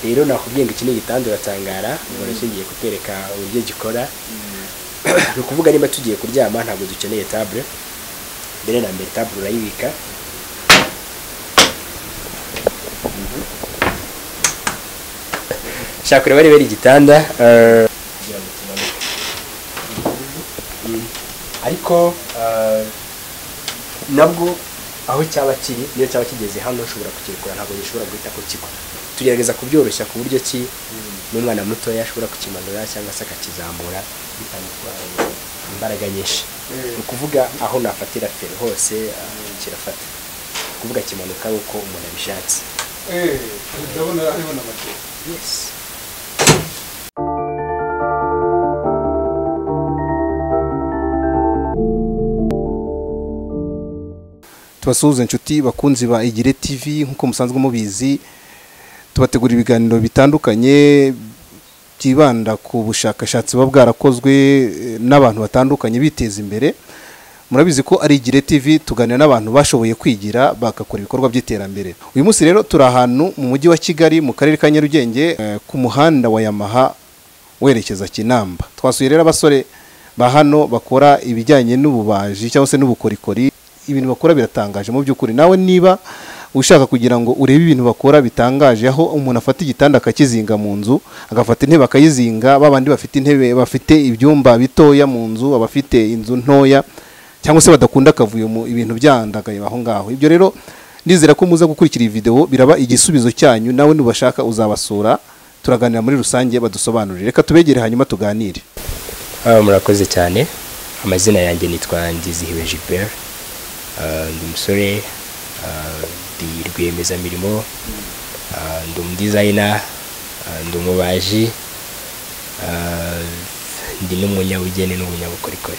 rero nakubwiye ngo iki ni igitanda uratangara ubona ushingiye kutwereka uburyo gikora ni ukuvuga niba tugiye kuryama ntabwo dukeneye tabure mbere na mbere tabure urayibika shaka ureba niba ari igitanda eh, kugira ngo kimanuke. Mm. ariko eh, nabwo aho cyaba kiri niyo cyaba kigeze hano ushobora kukirekura ntabwo gishobora guhita ku kigo tugerageza kubyoroshya ku buryo ki n'umwana mutoya ashobora kukimanura cyangwa se akakizamura bitamutwaye imbaraga nyinshi ni ukuvuga aho nafatira feri hose eh, kirafata ni ukuvuga kimanuka ari uko umuntu abishatse eee ndabona hariho n'amateka yes. tubasuhuze inshuti bakunzi ba igire tv nk'uko musanzwe mubizi tubategura ibiganiro bitandukanye byibanda ku bushakashatsi buba bwarakozwe eh, n'abantu batandukanye biteza imbere murabizi ko ari igire tv tuganira n'abantu bashoboye kwigira bagakora ibikorwa by'iterambere uyu munsi rero turi ahantu mu mujyi wa kigali mu karere ka nyarugenge eh, ku muhanda wa yamaha werekeza kinamba twasuye rero abasore ba hano bakora ibijyanye n'ububaji cyangwa se n'ubukorikori ibintu bakora biratangaje mu by'ukuri nawe niba ushaka kugira ngo urebe ibintu bakora bitangaje aho umuntu afata igitanda akakizinga mu nzu agafata intebe akayizinga babandi bafite intebe bafite ibyumba bitoya mu nzu abafite inzu ntoya cyangwa se badakunda akavuyo mu ibintu byandagaye aho ngaho ibyo rero ndizera ko muza gukurikira iyi videwo biraba igisubizo cyanyu nawe nubashaka uzabasura turaganira muri rusange badusobanurire reka tubegere hanyuma tuganire Ah, murakoze cyane amazina yanjye nitwa ngizihiwe gilbert Ah, ndi umusore ah, ndi rwiyemezamirimo Ah, ndi umudizayina Ah, ndi umubaji Ah, ndi n'umunyabugeni n'umunyabukorikori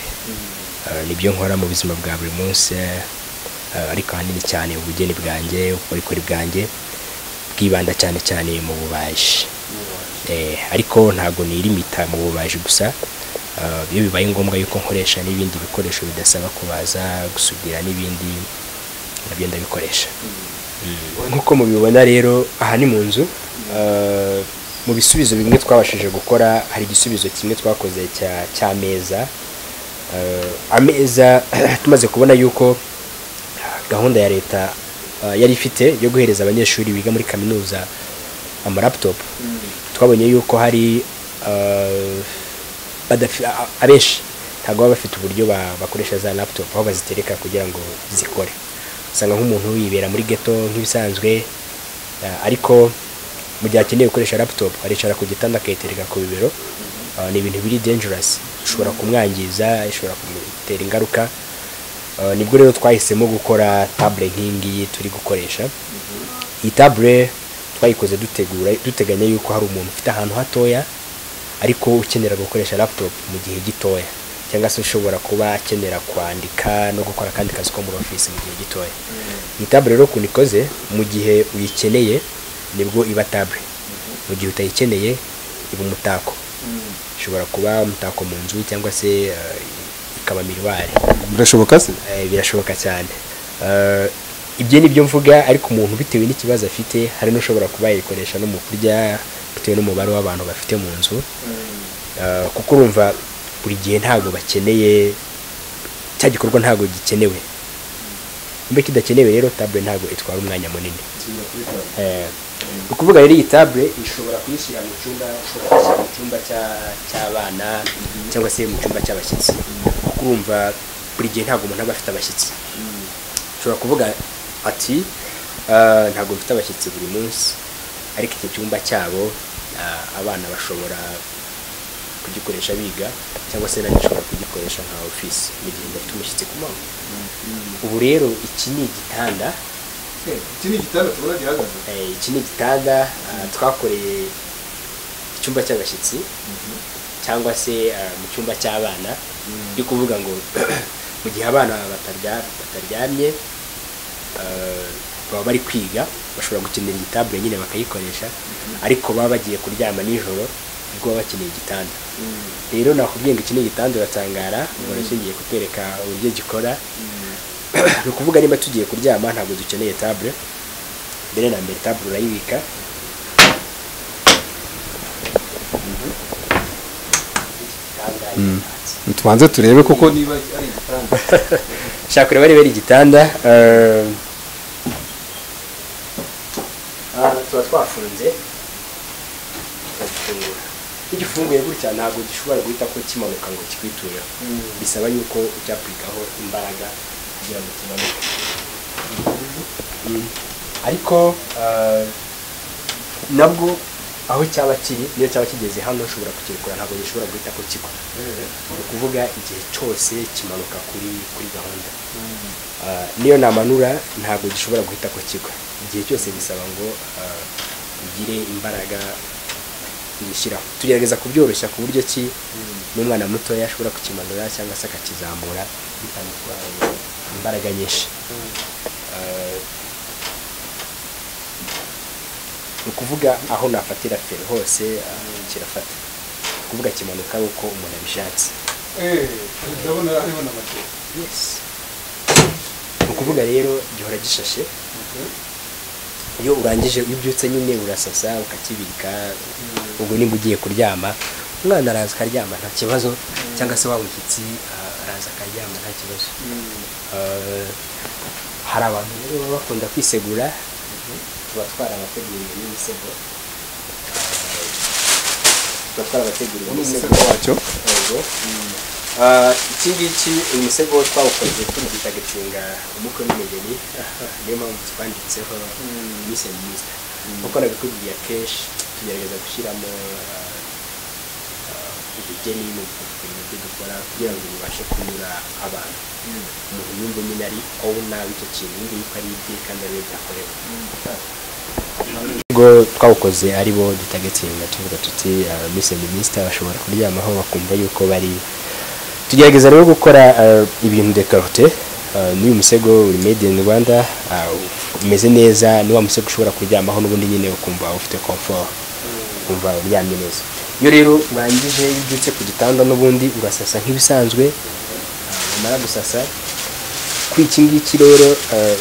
Ah, nibyo nkora mu buzima bwa buri munsi ah, ariko ahanini cyane ubugeni bwanjye ubukorikori bwanjye bwibanda cyane cyane mu bubaji Eh, ariko ntabwo nirimita mu bubaji gusa Ah, iyo bibaye ngombwa yuko nkoresha n'ibindi bikoresho bidasaba kubaza gusudira n'ibindi nabyo ndabikoresha nk'uko mubibona rero aha ni mu nzu Ah, mu bisubizo bimwe twabashije gukora hari igisubizo kimwe twakoze cya cy'ameza Ah, ameza tumaze kubona yuko gahunda ya leta ah, yari ifite yo guhereza abanyeshuri biga muri kaminuza amaraputopu twabonye yuko hari ah, badafi- a- a- abenshi ntabwo baba bafite uburyo ba- bakoresha za laptop aho bazitereka kugira ngo zikore usanga nk'umuntu yibera muri geto nk'ibisanzwe ah, ariko mu gihe akeneye gukoresha laptop aricara ku gitanda akayitereka ku bibero Ah, ni ibintu biri dangerous ishobora kumwangiza ishobora kumutera ingaruka Ah, nibwo rero twahisemo gukora table nk'iyi ngiyi turi gukoresha iyi tabure twayikoze dutegura duteganya yuko hari umuntu ufite ahantu hatoya ariko ukenera gukoresha laptop mu gihe gitoya cyangwa se ushobora kuba akenera kwandika no gukora akandi kazi ko muri ofisi mu gihe gitoya iyi tabure rero ukuntu ikoze mu gihe uyikeneye nibwo iba tabure mu gihe utayikeneye iba umutako ishobora kuba umutako mu nzu cyangwa se eh, ikaba miruwari birashoboka se Eh, birashoboka cyane Eh, ibyo ni byo mvuga ariko umuntu bitewe n'ikibazo afite hari n'ushobora kuba yayikoresha no mu kurya bitewe n'umubare w'abantu bafite mu nzu Eh, kuko urumva buri gihe ntabwo bakeneye cya gikorwa ntabwo gikenewe niba kidakenewe rero tabure ntabwo itwara umwanya munini Eh, ni ukuvuga rero iyi tabure ishobora kuyishyira mu cyumba ushobora kuyishyira mu cyumba cya- cy'abana cyangwa se mu cyumba cy'abashyitsi kuko urumva buri gihe ntabwo umuntu aba afite abashyitsi ushobora kuvuga ati "Ah, ntabwo mfite abashyitsi buri munsi ariko iki cyumba cyabo ah, abana bashobora kugikoresha biga cyangwa se nanjye nshobora kugikoresha nka ofisi mu gihe ndafite umushyitsi ku manywa ubu rero iki ni igitanda iki ni igitanda tubona gihagaze Eh, iki ni igitanda ah, twakoreye icyumba cy'abashyitsi cyangwa se ah, mu cyumba cy'abana byo kuvuga ngo mu gihe abana batarya- bataryamye ah, baba bari kwiga bashobora gukenera igitabure nyine bakayikoresha ariko baba bagiye kuryama nijoro nibwo baba bakeneye igitanda rero nakubwiye ngo iki ni igitanda uratangara ubona ushingiye kutwereka uburyo gikora ni ukuvuga niba tugiye kuryama ntabwo dukeneye tabure mbere na mbere tabure urayibika tubanze turebe koko niba ari igitanda nshaka kureba niba ari igitanda eh, ah, tuba twafunze tukagifungura iyo ugifunguye gutya ntabwo gishobora guhita ko kimanuka ngo kikwitureho bisaba yuko ujya kwigaho imbaraga kugira ngo kimanuke Mm. ariko eh, nabwo aho cyaba kiri niyo cyaba kigeze hano ushobora kukirekura ntabwo gishobora guhita ko kigwa ni ukuvuga igihe cyose kimanuka kuri kuri gahunda Ah, niyo namanura ntabwo gishobora guhita ku kigo igihe cyose bisaba ngo ah, ugire imbaraga uyishyiraho tugerageza kubyoroshya ku buryo ki n'umwana mutoya ashobora kukimanura cyangwa se akakizamura bitamutwaye imbaraga nyinshi Ah, ni ukuvuga aho nafatira feri hose ah, kirafata ni ukuvuga kimanuka uko umuntu abishatse ndabona hariho n'amatera ni ukuvuga rero gihora gishashe iyo urangije iyo ubyutse nyine urasasa ukakibika ubwo nimba ugiye kuryama umwana araza akaryama nta kibazo cyangwa se waba umushyitsi ah, araza akaryama nta kibazo Eh, hari abantu rero baba bakunda kwisegura tuba twarabateguriye n'imisego Eh, tuba twarabateguriye n'imisego wacyo yego Ah, iki ngiki uyu musego twawukoze tubyita gacinga umukwe n'umugeni niyo mpamvu twanditseho miss and mister kuko nabikubwiye akenshi tugerageza gushyiramo ah, ah, ubugeni mu bintu byo dukora kugira ngo bibashe kunyura abantu umuntu yumva nyine ari owuna w'icyo kintu yumva yuko ari ibye kandi ariwe byakorewe ubwo twawukoze ari bo dutagatinga tuvuga tuti miss and mister bashobora kuryamaho bakumva yuko bari tugerageza rero gukora eh, ibintu de karite n'uyu musego uri made in rwanda eh, umeze neza ni wa musego ushobora kuryamaho n'ubundi nyine ukumva ufite comfort ukumva uryamye neza iyo rero urangije iyo ubyutse ku gitanda n'ubundi urasasa nk'ibisanzwe eh, wamara gusasa kuri iki ngiki rero eh,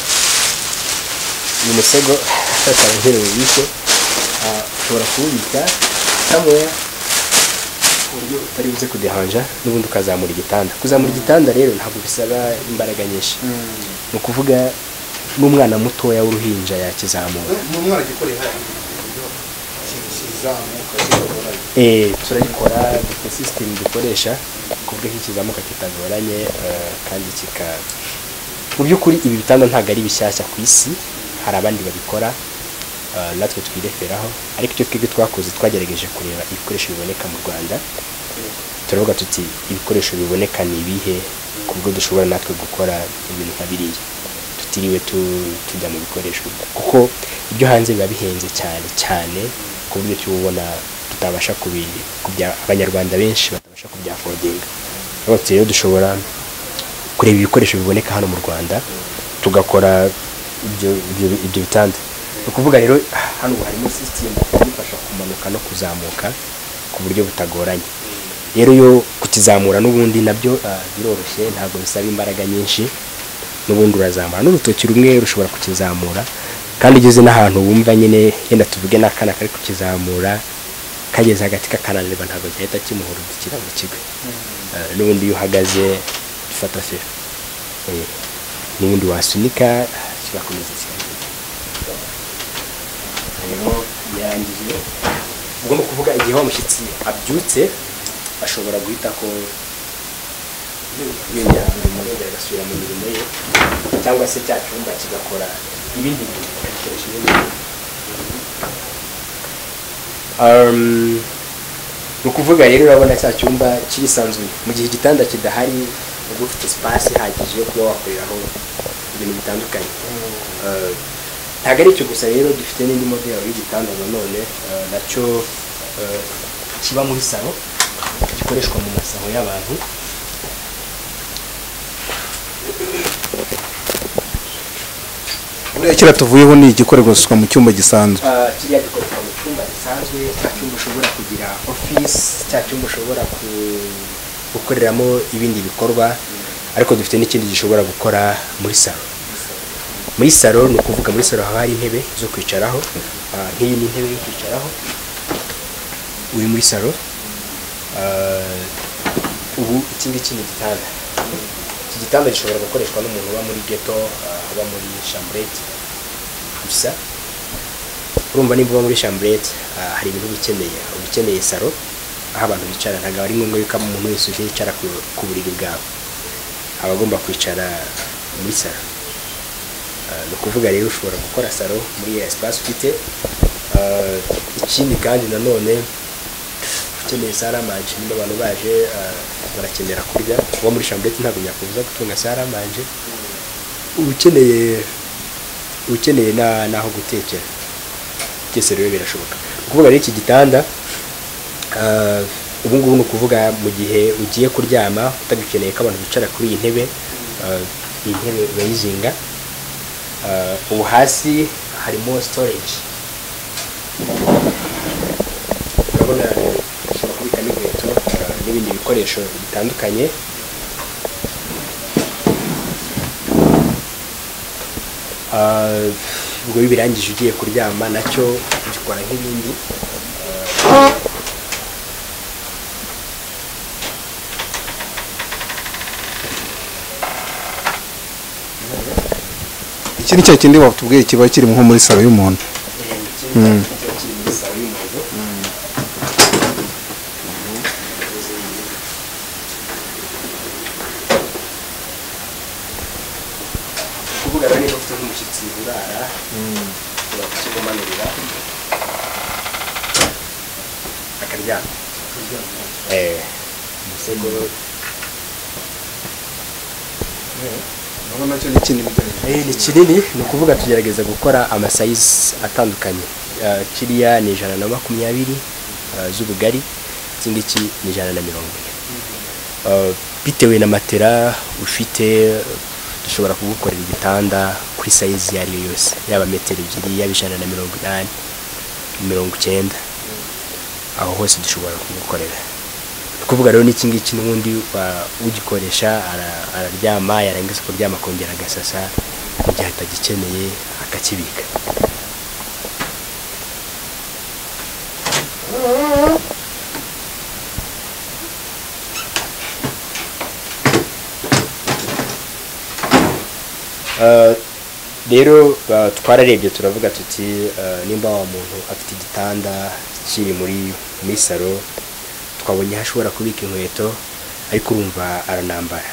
uyu musego akaba uherereye bike ushobora kuwubika somewhere ku buryo utari buze kudehanja n'ubundi ukazamura igitanda kuzamura igitanda rero ntabwo bisaba imbaraga nyinshi ni ukuvuga n'umwana mutoya w'uruhinja yakizamura ni umwana gikoreye hariya kizamuka kigorora Eh, turagikora dufite sisitemu dukoresha kubwe nk'ikizamuka kitagoranye eh, kandi kika mu by'ukuri ibi bitanda ntabwo ari bishyashya ku isi hari abandi babikora eh, natwe twireferaho ariko icyo twebwe twakoze twagerageje kureba ibikoresho biboneka mu rwanda turavuga tuti ibikoresho biboneka ni ibihe ku buryo dushobora natwe gukora ibintu nka biriya tutiriwe tu- tujya mu bikoresho kuko ibyo hanze biba bihenze cyane cyane ku buryo cy'ubona tutabasha kubi- kubya abanyarwanda benshi batabasha kubyakodinga abatse rero dushobora kureba ibikoresho biboneka hano mu rwanda tugakora ibyo ibyo- ibyo bitanda ni ukuvuga rero hano ubu harimo sisitemu idufasha kumanuka no kuzamuka ku buryo butagoranye rero yo kukizamura n'ubundi nabyo ah, biroroshye ntabwo bisaba imbaraga nyinshi n'ubundi urazamura n'urutoki rumwe rushobora kukizamura kandi ugeze n'ahantu wumva nyine yenda tuvuge n'akana kari kukizamura kageze hagati kakananirwa ntabwo gahita kimuhurudukira ngo kigwe Ah, n'ubundi iyo uhagaze gifata fera Eh, n'ubundi wasunika ah, kigakomeza kigenda rero yarangije ubwo ni ukuvuga igihe wa mushyitsi abyutse ashobora guhita ko yongera imirimo yongera agasubira mu mirimo ye cyangwa se cya cyumba kigakora ibindi bintu bikoresha ibindi bintu. Um, ni ukuvuga rero urabona cya cyumba kirisanzuye mu gihe igitanda kidahari uba ufite sipasi ihagije yo kuba wakoreraho ibintu bitandukanye Eh, ntabwo ari icyo gusa rero dufite n'indi modeli y'igitanda nanone eh, nacyo eh, kiba muri salo gikoreshwa mu masaro y'abantu buriya kiriya tuvuyeho ni igikorerwa mu cyumba gisanzwe Ah, kiriya gikoreshwa mu cyumba gisanzwe cya cyumba ushobora kugira ofisi cya cyumba ushobora ku- gukoreramo ibindi bikorwa ariko dufite n'ikindi gishobora gukora muri salo muri salo ni ukuvuga muri salo haba hari intebe zo kwicaraho Ah, nk'iyi ni intebe yo kwicaraho uri muri salo Ah, ubu iki ngiki ni igitanda iki gitanda gishobora gukoreshwa n'umuntu uba muri geto ah, uba muri shamburete gusa urumva niba uba muri shamburete hari ibintu uba ukeneye uba ukeneye saro aho abantu bicara ntabwo ari ngombwa yuko umuntu wese uje yicara ku- ku buriri bwawe aba agomba kwicara muri saro Ah, ni ukuvuga rero ushobora gukora saro muri iyo esipasi ufite Ah, ikindi kandi nanone ukeneye saramanje niba abantu baje ah, barakenera kurya uba muri shambuleti ntabwo byakubuza gutunga saramanje uba ukeneye uba ukeneye na- n'aho gutekera byose rero birashoboka ni ukuvuga rero iki gitanda ah, ubu ngubu ni ukuvuga mu gihe ugiye kuryama utagikeneye ko abantu bicara kuri iyi ntebe ah, iyi ntebe urayizinga Ah, ubu hasi harimo storage urabona ushobora kubikamo inkweto ah, n'ibindi bikoresho bitandukanye Ah, ubwo iyo ubirangije ugiye kuryama nacyo ugikora nk'ibindi iki ni cya kindi batubwiye kiba kiri nko muri salo y'umuntu Mm. kuvuga rero niba ufite nk'umushyitsi urara ushobora kukigumanurira akaryama Eh, umusego urabona cyo ni kinini bijyanye Eh, ni kinini ni ukuvuga tugerageza gukora amasayizi atandukanye Ah, kiriya ni ijana na makumyabiri ah, z'ubugari iki ngiki ni ijana na mirongo ine Ah, bitewe na matera ufite dushobora kugukorera igitanda kuri sayizi iyo ari yo yose yaba metero ebyiri yaba ijana na mirongo inani mirongo icyenda aho hose dushobora kugukorera ni ukuvuga rero n'iki ngiki n'ubundi wa- ugikoresha ara- araryama yarangiza kuryama akongera agasasa mu gihe atagikeneye akakibika Uh, rero uh, twararebye turavuga tuti uh, nimba wa muntu afite igitanda kiri muri muri salo twabonye aho ashobora kubika inkweto ariko urumva aranambara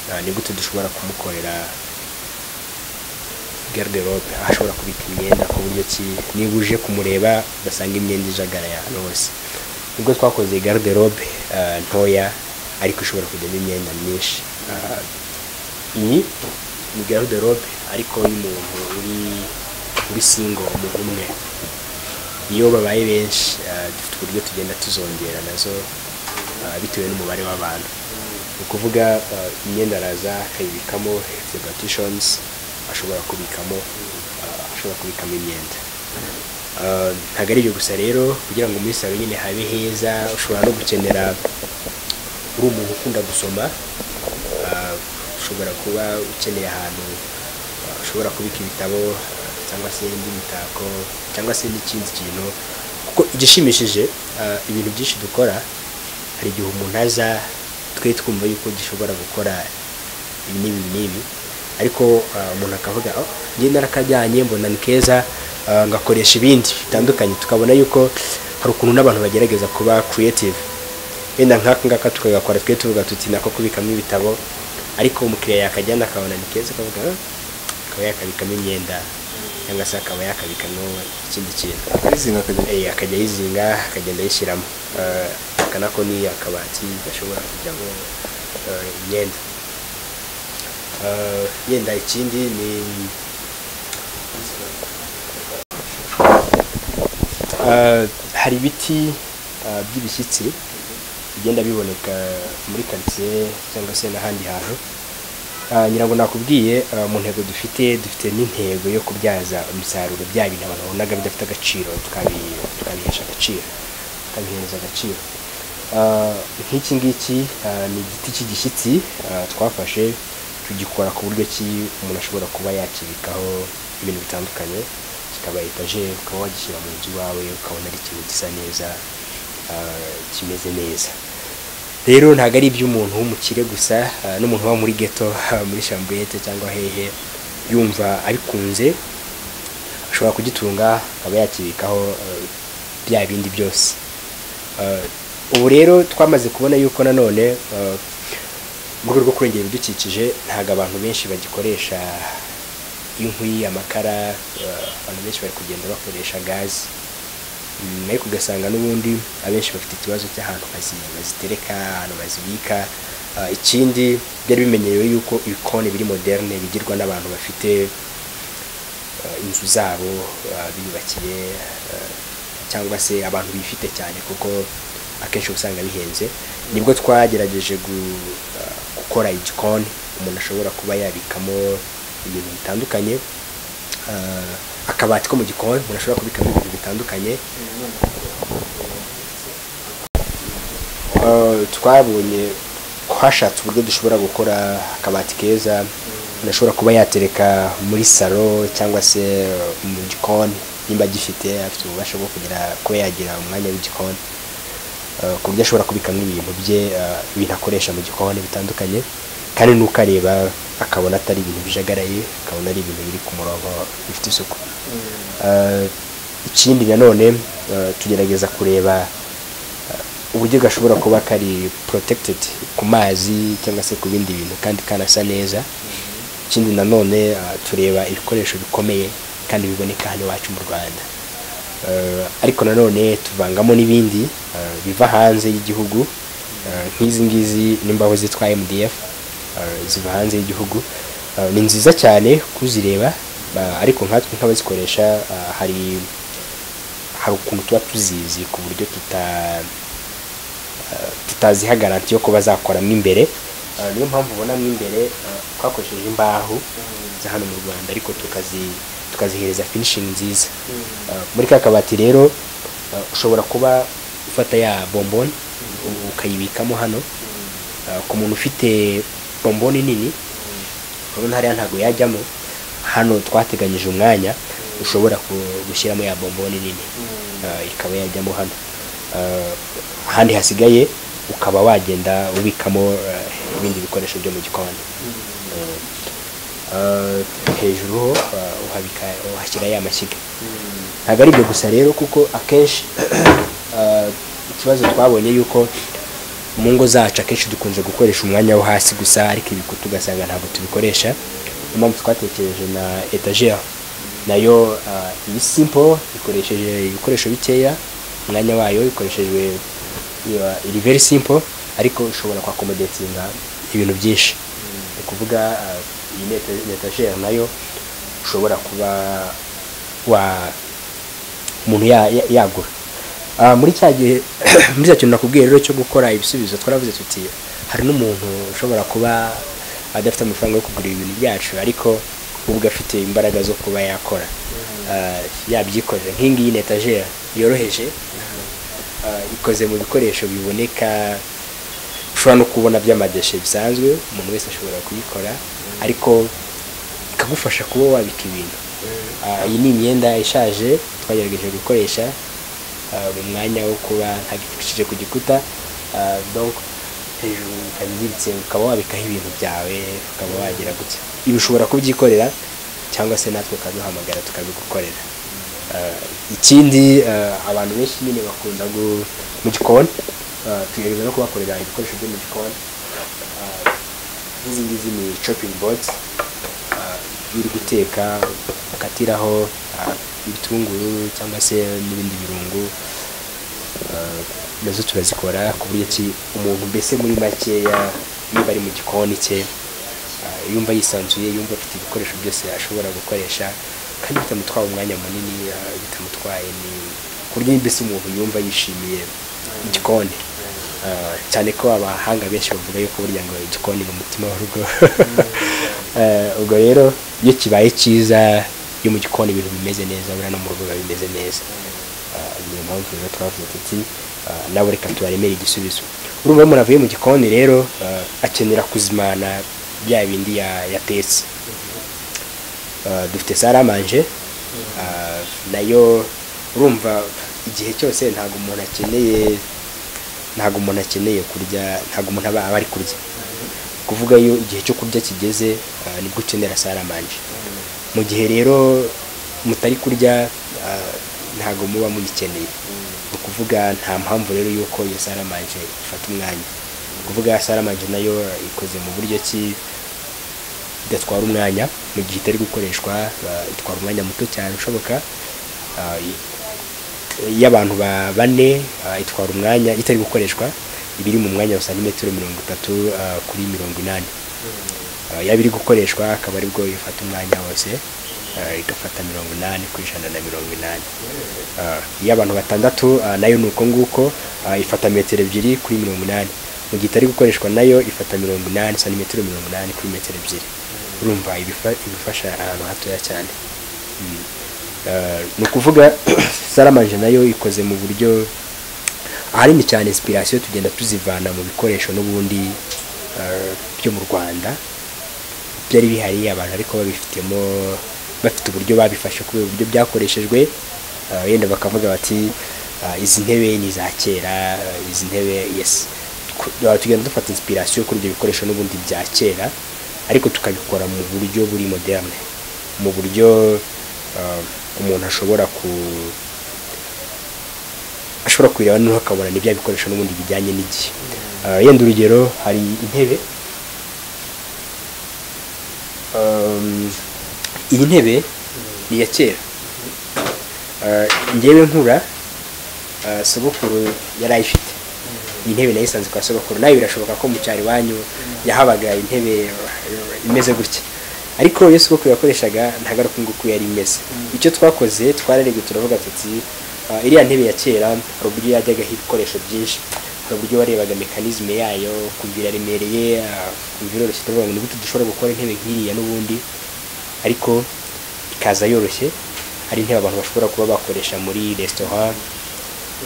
uh, ni gute dushobora kumukorera garderobe aho ashobora kubika imyenda ku buryo ki niba uje kumureba basanga imyenda ijagara ahantu hose nibwo twakoze garderobe uh, ntoya ariko ishobora kujyamo imyenda myinshi Uh, iyi ni garderobe ariko y'umuntu uri uri singo umuntu umwe iyo babaye benshi ah, dufite uburyo tugenda tuzongera nazo ah, bitewe n'umubare w'abantu ni ukuvuga ah, imyenda araza akayibikamo ifite partitions ashobora kubikamo ah, ashobora kubikamo imyenda Ah, ntabwo ari ibyo gusa rero kugira ngo muri salo nyine habe heza ushobora no gukenera uri umuntu ukunda gusoma ah, ushobora kuba ukeneye ahantu ah, ushobora kubika ibitabo ah, cyangwa se indi mitako cyangwa se n'ikindi kintu kuko igishimishije ah, ibintu byinshi dukora hari igihe umuntu aza twe twumva yuko gishobora gukora ibi n'ibi n'ibi ariko ah, umuntu akavuga "Oh, njye narakajyanye mbona ni keza ah, ngakoresha ibindi bitandukanye tukabona yuko hari ukuntu n'abantu bagerageza kuba creative wenda nk'aka ngaka tukagakora twe tuvuga tuti nako kubikamo ibitabo ariko umukiriya yakajyana akabona ni keza akavuga "Ah, akaba yakabikamo imyenda cyangwa se akaba yakabikamo ikindi kintu akayizinga akajya Eh, akajya ayizinga akagenda ayishyiramo Eh, aka nako ni akabati gashobora kujyamo eh, imyenda Eh, yenda ikindi ni Eh, hari ibiti eh, by'ibishyitsi bigenda biboneka muri karitsiye cyangwa se n'ahandi hantu Ah, ngira ngo nakubwiye ah, mu ntego dufite dufite n'intego yo kubyaza umusaruro bya bintu abantu babonaga bidafite agaciro tukabi- tukabihesha agaciro tukabihereza agaciro Ah, nk'iki ngiki ah, ni igiti cy'igishyitsi ah, twafashe tugikora ku buryo ki umuntu ashobora kuba yakibikaho ibintu bitandukanye kikaba etajeri ukaba wagishyira mu nzu iwawe ukabona ari ikintu gisa neza ah, kimeze neza rero ntabwo ari iby'umuntu w'umukire gusa ah, n'umuntu uba muri ghetto muri shamburete cyangwa hehe yumva abikunze ashobora kugitunga akaba yakibikaho eh, bya bindi byose Eh, ubu rero twamaze kubona yuko nanone eh, mu rwego rwo kurengera ibidukikije ntabwo abantu benshi bagikoresha inkwi amakara eh, abantu benshi bari kugenda bakoresha gazi Mm, ariko ugasanga n'ubundi abenshi bafite ikibazo cy'ahantu bazi- bazitereka ahantu bazibika Ah, ikindi byari bimenyerewe yuko ibikoni biri moderne bigirwa n'abantu bafite ah, inzu zabo ah, biyubakiye ah, cyangwa se abantu bifite cyane kuko akenshi uba usanga bihenze nibwo twagerageje gu- ah, gukora igikoni umuntu ashobora kuba yabikamo ibintu bitandukanye Ah, akabati ko mu gikoni umuntu ashobora kubikamo ibintu bitandukanye Uh, twabonye ko hashatse uburyo dushobora gukora akabati keza umuntu ashobora kuba yatereka muri salo cyangwa se uh, mu gikoni nimba agifite afite ububasha bwo kugira kuba yagira umwanya w'igikoni Uh, ku buryo ashobora kubikamo ibintu bye uh, ibintu akoresha mu gikoni bitandukanye kandi n'uko areba akabona atari ibintu bijagaraye akabona ari ibintu biri ku murongo bifite isuku Uh, ikindi nanone uh, tugerageza kureba uburyo gashobora kuba kari protected ku mazi cyangwa se ku bindi bintu kandi kanasa neza ikindi nanone ah, tureba ibikoresho bikomeye kandi biboneka hano iwacu mu rwanda Eh, ariko nanone tuvangamo n'ibindi eh, biva hanze y'igihugu Eh, nk'izi ngizi n'imbaho zitwa mdf eh, ziva hanze y'igihugu Eh, ni nziza cyane kuzireba ba- ariko nkatwe nk'abazikoresha ah, hari hari ukuntu tuba tuzizi ku buryo tuta tutaziha garanti yo kuba zakoramo imbere Ah, niyo mpamvu ubona mo imbere ah, twakoresheje imbaho za hano mu rwanda ariko tukazi tukazihereza finishing nziza Ah, muri ka kabati rero ah, ushobora kuba ufata ya bomboni u- ukayibikamo hano Ah, ku muntu ufite bomboni nini urabona hariya ntabwo yajyamo hano twateganyije umwanya ushobora ku- gushyiramo ya bomboni nini Ah, ikaba yajyamo hano Ah, ahandi hasigaye ukaba wagenda ubikamo ah, ibindi bikoresho byo mu gikoni Ah, hejuru ho ah, uhabika- uhashyira ya mashyiga ntabwo ari ibyo gusa rero kuko akenshi ah, ikibazo twabonye yuko mu ngo zacu akenshi dukunze gukoresha umwanya wo hasi gusa ariko ibikuta ugasanga ntabwo tubikoresha niyo mpamvu twatekereje na etagere nayo ah, iyi simple ikoresheje ibikoresho bikeya umwanya wayo ikoreshejwe iba- iri very simple ariko ushobora kwakomodetinga ibintu byinshi ni ukuvuga ah, iyi netagere nayo ushobora kuba wa umuntu ya- ya- yagura Ah, muri cya gihe muri cya kintu nakubwiye rero cyo gukora ibisubizo twaravuze tuti hari n'umuntu ushobora kuba adafite amafaranga yo kugura ibintu byacu ariko ubwo afite imbaraga zo kuba yakora Ah, yabyikorera nk'ingiyi ni etagere yoroheje Ah, ikoze mu bikoresho biboneka ushobora no kubona by'amadeshe bisanzwe umuntu wese ashobora kuyikora ariko ikagufasha kuba wabika ibintu Ah, iyi ni imyenda ishaje twagerageje gukoresha ah, mu mwanya wo kuba ntagipfukishije ku gikuta Ah, donc hejuru ukayiziritse ukaba wabikaho ibintu byawe ukaba wagira gutya ibi ushobora kubyikorera cyangwa se natwe ukaduhamagara tukabigukorera Ah, ikindi ah, abantu benshi nyine bakunda gu- mu gikoni ah, tugerageza no kubakorera ibikoresho byo mu gikoni Ah, nk'izi ngizi ni chopping boards Ah, iyo uri guteka ukatiraho ah, ibitunguru cyangwa se n'ibindi birungo ah, nazo turazikora ku buryo ki umuntu mbese muri makeya niba ari mu gikoni cye ah, yumva yisanzuye yumva afite ibikoresho byose ashobora gukoresha kandi bitamutwaye umwanya munini ah, bitamutwaye ni ku buryo mbese umuntu yumva yishimiye igikoni Ah, cyane ko abahanga benshi bavuga yuko burya ngo igikoni ni umutima w'urugo Eh, ubwo rero iyo kibaye cyiza iyo mu gikoni ibintu bimeze neza buriya no mu rugo biba bimeze neza Ah, niyo mpamvu rero twavuze tuti ah, nawe reka tubaremere igisubizo urumva umuntu avuye mu gikoni rero ah, akenera kuzimana bya bindi ya- yatetse Ah, dufite saramanje nayo urumva igihe cyose ntabwo umuntu akeneye ntabwo umuntu akeneye kurya ntabwo umuntu aba aba ari kurya kuvuga iyo igihe cyo kurya kigeze ah, nibwo ukenera saramanje mu gihe rero mutari kurya ah, ntabwo muba muyikeneye ni ukuvuga nta mpamvu rero y'uko iyo saramanje ifata umwanya ni ukuvuga saramanje nayo ikoze mu buryo ki idatwara umwanya mu gihe itari gukoreshwa ba- itwara umwanya muto cyane ushoboka Ah, i- iyo abantu ba- bane ah, itwara umwanya itari gukoreshwa iba iri mu mwanya wa santimetero mirongo itatu ah, kuri mirongo inani Ah, yaba iri gukoreshwa akaba aribwo ifata umwanya wose ah, igafata mirongo inani ku ijana na mirongo inani Ah, iyo abantu batandatu ah, nayo ni uko nguko ah, ifata metero ebyiri kuri mirongo inani mu gihe itari gukoreshwa nayo ifata mirongo inani santimetero mirongo inani kuri metero ebyiri urumva ibifa- ibifasha ahantu hatoya cyane Mm. Ah, ni ukuvuga saramanje nayo ikoze mu buryo ahanini cyane inspiration tugenda tuzivana mu bikoresho n'ubundi ah, byo mu rwanda byari bihari abantu ariko babifitemo bafite uburyo babifashe kubera uburyo byakoreshejwe ah, wenda bakavuga bati ah, izi ntebe ni iza kera ah, izi ntebe yes Ku- ah, tugenda dufata inspiration kuri ibyo bikoresho n'ubundi bya kera ariko tukabikora mu buryo buri moderne mu buryo ah, umuntu ashobora ku ashobora kubireba noneho akabona ni bya bikoresho n'ubundi bijyanye n'igihe Ah, yenda urugero hari intebe um, iyi ntebe ni iya kera Uh, njyewe nkura uh, sogokuru yari ayifite iyi ntebe nayo isanzwe kwa sogokuru nawe birashoboka ko mu cyaro iwanyu yahabaga intebe uh, imeze gutya ariko iyo sogokuru yakoreshaga ntabwo ari uku nguku yari imeze icyo twakoze twararebye turavuga tuti uh, iriya ntebe ya kera hari uburyo yajyagaho ibikoresho byinshi hari uburyo warebaga mekanizme yayo ukumva iraremereye uh, ukumva iroroshye turavuga ngo ni gute dushobora gukora intebe nk'iriya n'ubundi ariko ikaza yoroshye ari intebe abantu bashobora kuba bakoresha muri resitora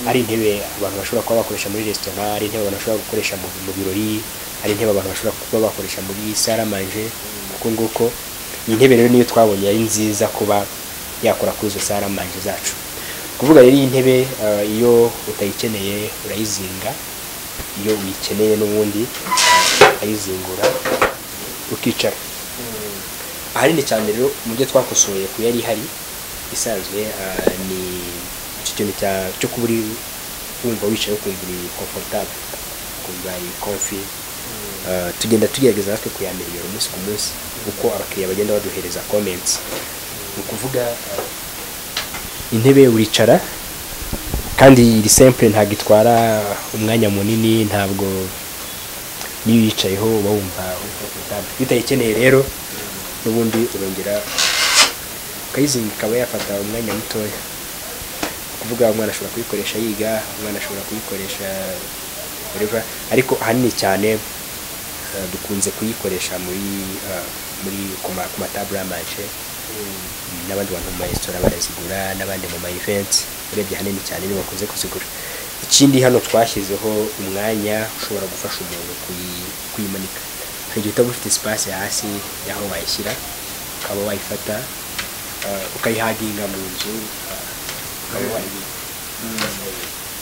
ari intebe abantu bashobora kuba bakoresha muri resitora ari intebe abantu bashobora gukoresha mu, mu birori ari intebe abantu bashobora kuba bakoresha muri saramanje kuko nguko iyi ntebe rero niyo twabonye yari nziza kuba yakora kuri izo saramanje zacu kuvuga rero iyi ntebe ah, iyo utayikeneye urayizinga iyo uyikeneye n'ubundi urayizingura ukicara ahanini cyane rero mu byo twakosoye ku yari ihari isanzwe ah, ni icyo kintu cya- cyo kuba uri wumva wicaye ukumva uri komfortable ukumva uri comfy Ah, tugenda tugerageza natwe kuyamiriyora umunsi ku munsi uko abakiriya bagenda baduhereza comments ni ukuvuga ah, intebe uricara kandi iri simple ntabwo itwara umwanya munini ntabwo niyo uyicayeho uba wumva uri comfortable iyo utayikeneye rero n'ubundi urongera ukayizinga ikaba yafata umwanya mutoya kuvuga umwana ashobora kuyikoresha yiga umwana ashobora kuyikoresha whatever ariko ahanini cyane eh, dukunze kuyikoresha muri eh, muri ku ma- ku matabure amanje n'abandi bantu mu maresitora barazigura n'abandi mu ma events urebye ahanini cyane nibo bakunze kuzigura ikindi hano twashyizeho umwanya ushobora gufasha umuntu kuyi- kuyimanika hari igihe utaba ufite space hasi y'aho wayishyira ukaba wayifata eh, ukayihaginga mu nzu eh, ukaba wayihinga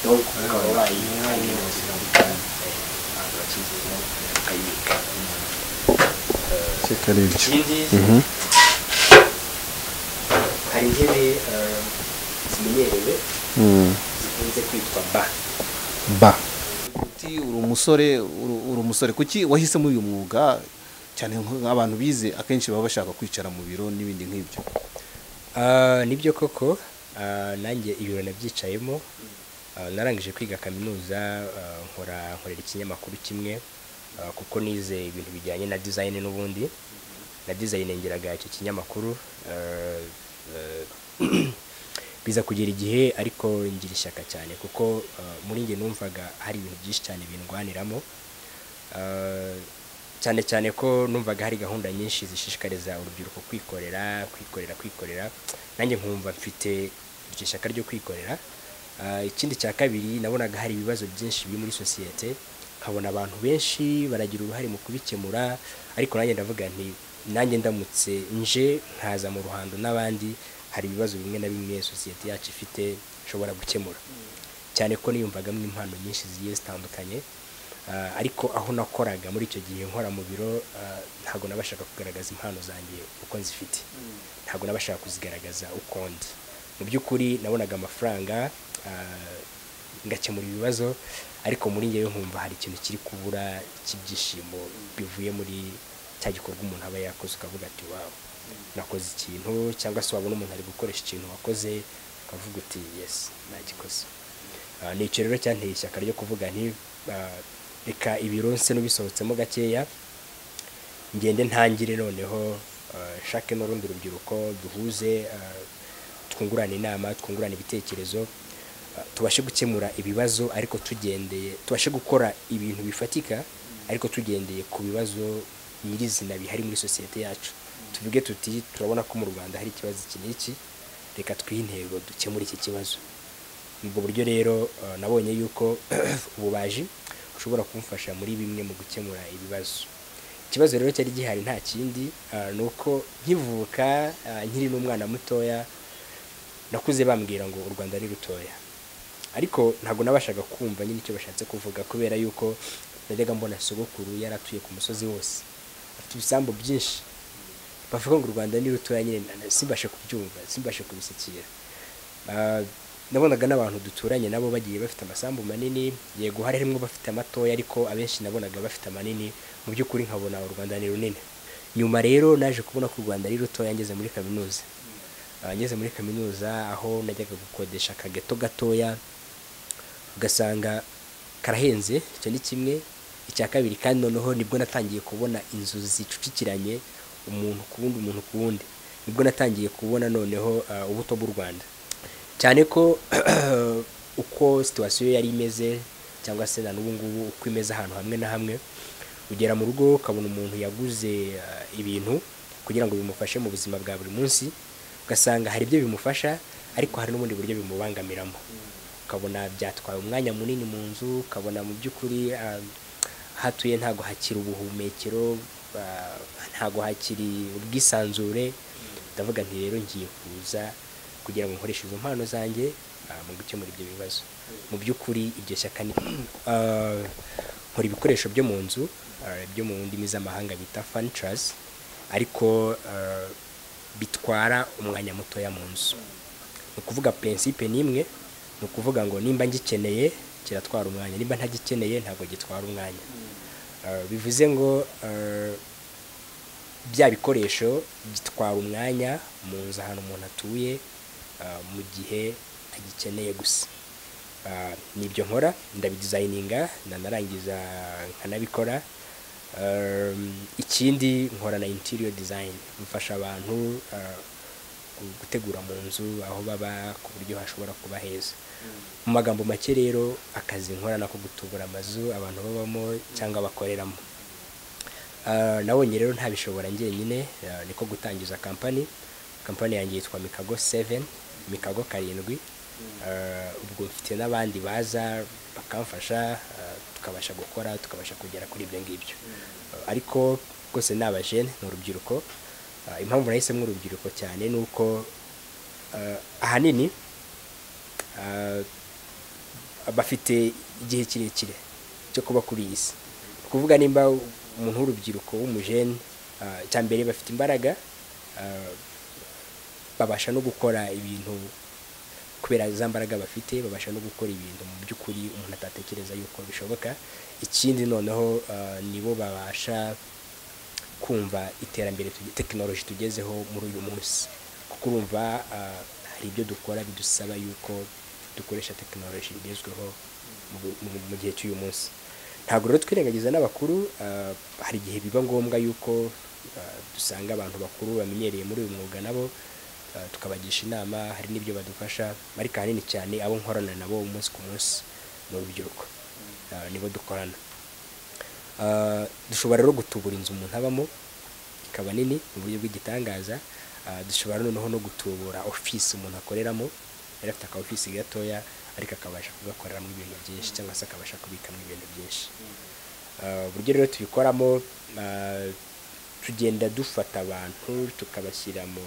donc ukaba wayihaginga mu nzu ahantu wakizeza ukayibika Seka ari ibyo. ikindi Mhm. hari intebe eh, zimenyerewe Mm. zikunze kwitwa ba ba uri umusore uri uri umusore kuki wahisemo uyu mwuga cyane nk'abantu bize akenshi baba bashaka kwicara mu biro n'ibindi nk'ibyo Ah, nibyo koko ah, nanjye ibiro nabyicayemo Ah, narangije kwiga kaminuza ah, nkora nkorera ikinyamakuru kimwe ah, kuko nize ibintu bijyanye na design n'ubundi na design ngeraga icyo kinyamakuru ah, eh, biza kugera igihe ariko ngira ishyaka cyane kuko ah, muri njye numvaga hari ibintu byinshi cyane bindwaniramo Ah, cyane cyane ko numvaga hari gahunda nyinshi zishishikariza urubyiruko kwikorera kwikorera kwikorera nanjye nkumva mfite iryo shyaka ryo kwikorera Ah, ikindi cya kabiri nabonaga hari ibibazo byinshi biri muri sosiyete nkabona abantu benshi baragira uruhare mu kubikemura ariko nanjye ndavuga nti nanjye ndamutse nje nkaza mu ruhando n'abandi hari ibibazo bimwe na bimwe sosiyete yacu ifite nshobora gukemura cyane ko niyumvagamo impano nyinshi zigiye zitandukanye Ah, ariko aho nakoraga muri icyo gihe nkora mu biro ah, ntabwo nabashaga kugaragaza impano zanjye uko nzifite ntabwo nabashaga kuzigaragaza uko ndi mu by'ukuri nabonaga amafaranga ah, ngakemura ibibazo ariko muri ngewe nkumva hari ikintu kiri kubura cy'ibyishimo bivuye muri cya gikorwa umuntu aba yakoze ukavuga ati wawe nakoze ikintu cyangwa se wabona umuntu ari gukoresha ikintu wakoze ukavuga uti yesi nagikoze Ah, ni icyo rero cyanteye ishyaka ryo kuvuga nti ah, reka ibironse n'ubisohotsemo gakeya ngende ntangire noneho ah, nshake n'urundi rubyiruko duhuze ah, twungurane inama twungurane ibitekerezo ah, tubashe gukemura ibibazo ariko tugendeye tubashe gukora ibintu bifatika ariko tugendeye ku bibazo nyirizina bihari muri sosiyete yacu tuvuge tuti turabona ko mu rwanda hari ikibazo iki n'iki reka twihe intego dukemure iki kibazo ubwo buryo rero eh, nabonye yuko ububaji ushobora kumfasha muri bimwe mu gukemura ibibazo ikibazo rero cyari gihari nta kindi eh, ni uko nkivuka eh, nkiri n'umwana mutoya nakuze bambwira ngo u rwanda ari rutoya ariko ntabwo nabashaga kumva nyine icyo bashatse kuvuga kubera yuko najyaga mbona sogokuru yari atuye ku musozi wose afite ibisambu byinshi bavuga ngo u rwanda ni rutoya nyine na- simbashe kubyumva simbashe kubisukira nabonaga n'abantu duturanye nabo bagiye bafite amasambu manini yego hari harimo bafite amatoya ariko abenshi nabonaga bafite amanini mu by'ukuri nkabona u rwanda ni runini nyuma rero naje kubona ko u rwanda ari rutoya ngeze muri kaminuza Ah, ngeze muri kaminuza aho najyaga gukodesha akageto gatoya ugasanga karahenze icyo ni kimwe icya kabiri kandi noneho nibwo natangiye kubona inzu zicucikiranye umuntu ku wundi umuntu ku wundi nibwo natangiye kubona noneho ah, ubuto bw'u rwanda cyane ko uko situwasiyo yari imeze cyangwa se na n'ubu ngubu uko imeze ahantu hamwe na hamwe ugera mu rugo ukabona umuntu yaguze eh, ibintu kugira ngo bimufashe mu buzima bwa buri munsi ugasanga hari ibyo bimufasha ariko hari n'ubundi buryo bimubangamiramo ukabona byatwaye umwanya munini mu nzu ukabona mu by'ukuri ah, aho atuye ntabwo hakiri ubuhumekero ah, ntabwo hakiri ubwisanzure ndavuga nti rero ngiye kuza kugira ngo nkoreshe izo mpano zanjye ah, mu gukemura ibyo bibazo mu by'ukuri iryo shyaka ni Ah, nkora ibikoresho byo mu nzu ah, byo mu ndimi z'amahanga bita furnitures ariko ah, bitwara umwanya mutoya mu nzu ni ukuvuga prinsipe n'imwe ni ukuvuga ngo nimba ngikeneye kiratwara umwanya nimba ntagikeneye ntabwo gitwara umwanya Ah, bivuze ngo ah, bya bikoresho bitwara umwanya mu nzu ahantu umuntu atuye ah, mu gihe agikeneye gusa Ah, nibyo nkora ndabidizayininga ndanarangiza nkanabikora Um, ikindi nkora na interior design mfasha abantu ah, gu- gutegura mu nzu aho baba ku buryo hashobora kuba heza mu magambo make rero akazi nkora nako gutubura amazu abantu babamo cyangwa bakoreramo Ah, nabonye rero ntabishobora njyenyine ah, niko gutangiza kampani kampani yanjye yitwa mikago 7 mikago karindwi Ah, ubwo mfite n'abandi baza bakamfasha ah, tukabasha gukora tukabasha kugera kuri ibyo ngibyo Ah, ariko rwose ni abajene ni urubyiruko Ah, impamvu nahisemo urubyiruko cyane ni uko ah, ahanini ah, bafite igihe kirekire cyo kuba kuri iyi si ni ukuvuga nimba umuntu w'urubyiruko w'umujene ah, icya mbere bafite imbaraga ah, babasha no gukora ibintu kubera za mbaraga bafite babasha no gukora ibintu mu by'ukuri umuntu atatekereza yuko bishoboka ikindi noneho ah, nibo babasha kumva iterambere tuge- tekinoloji tugezeho muri uyu munsi kuko urumva ah, hari ibyo dukora bidusaba yuko dukoresha tekinoloji igezweho mu bu- mu- mu gihe cy'uyu munsi ntabwo rero twirengagiza n'abakuru ah, hari igihe biba ngombwa yuko ah, dusanga abantu bakuru bamenyereye muri uyu mwuga nabo ah, tukabagisha inama hari n'ibyo badufasha ariko ahanini cyane abo nkorana nabo umunsi ku munsi ni urubyiruko Ah, nibo dukorana Ah, dushobora rero gutubura inzu umuntu abamo ikaba nini mu buryo bw'igitangaza Ah, dushobora noneho no gutubura ofisi umuntu akoreramo yari afite aka ofisi gatoya ariko akabasha kugakoreramo ibintu byinshi cyangwa se akabasha kubikamo ibintu byinshi Ah, uburyo rero tubikoramo ah, tugenda dufata abantu tukabashyira mu